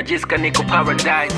najisikia niko paradise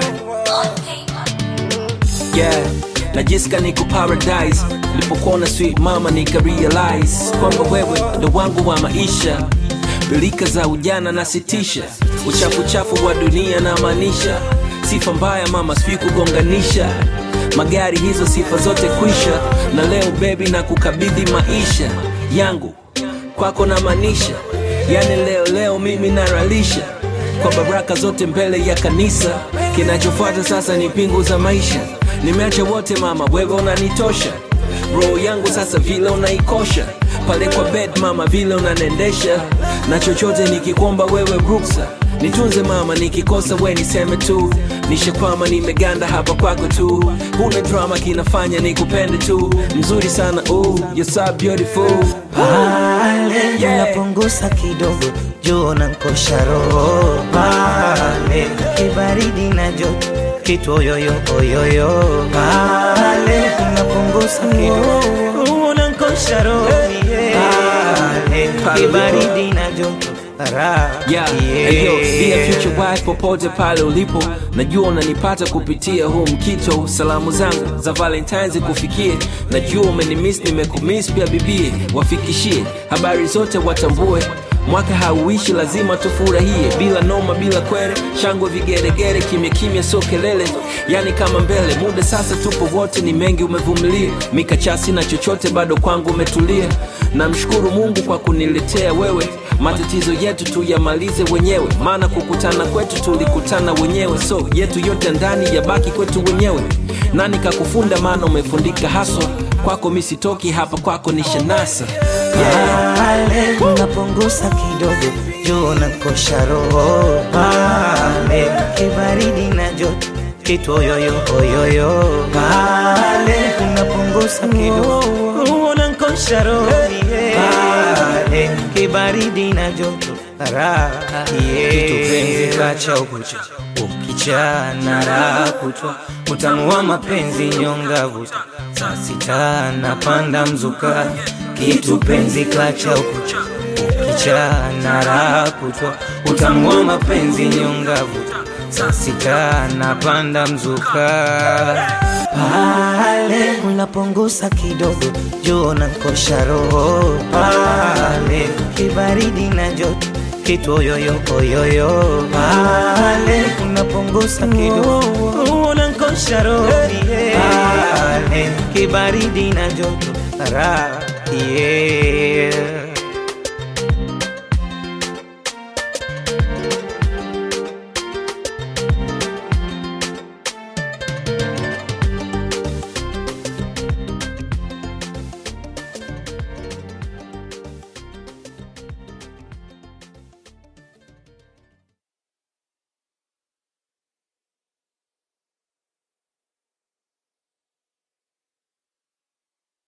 yeah najisikia niko paradise nilipokuona sweet mama nika realize kwamba wewe ndo wangu wa maisha bilika za ujana na sitisha uchafu chafu wa dunia na maanisha sifa mbaya mama sijui kugonganisha magari hizo sifa zote kwisha na leo bebi na kukabidhi maisha yangu kwako na maanisha yani leo leo mimi naralisha kwa baraka zote mbele ya kanisa kinachofuata sasa ni pingu za maisha nimeacha wote mama wewe unanitosha roho yangu sasa vile unaikosha pale kwa bed mama vile unanendesha na chochote nikikwomba wewe ruksa nitunze mama nikikosa we niseme tu nishakwama nimeganda hapa kwako tu huna drama kinafanya nikupende tu mzuri sana ooh, you're so beautiful pale Yeah. unapunguza kidogo juu na nkosha roho pale kibaridi na joto kitu oyoyo oyoyo pale unapunguza kidogo unankosha roho pale kibaridi na joto raha Yeah, hey yo, dear future wife popote pale ulipo najua unanipata kupitia huu mkito salamu zangu za valentines kufikie najua umenimis nimekumis pia bibie wafikishie habari zote watambue mwaka hauishi lazima tufurahie bila noma bila kwere shangwe vigeregere kimya kimya sio kelele yani kama mbele muda sasa tupo wote ni mengi umevumilia mikachasi na chochote bado kwangu umetulia namshukuru mungu kwa kuniletea wewe matatizo yetu tuyamalize wenyewe maana kukutana kwetu tulikutana wenyewe so yetu yote ndani yabaki kwetu wenyewe nani kakufunda maana umefundika haswa kwako misitoki hapa kwako ni shanasa yeah. pale unapunguza kidogo juu na kosha roho pale kibaridi na joto kitu oyoyo oyoyo pale unapunguza kidogo unankosha roho pale kibaridi na joto raha kitu kacha ukucha ukichana raha kutwa utamu wa mapenzi nyonga vuta saa sita napanda mzuka kitu penzi klacha ukucha ukichana raha kutwa utamu wa mapenzi nyonga vuta saa sita napanda mzuka pale unapunguza kidogo juu na nkosha roho pale kibaridi na joto kitu oyoyo oyoyo pale unapunguza kidogo unankosha roho pale kibaridi na joto raha yeah.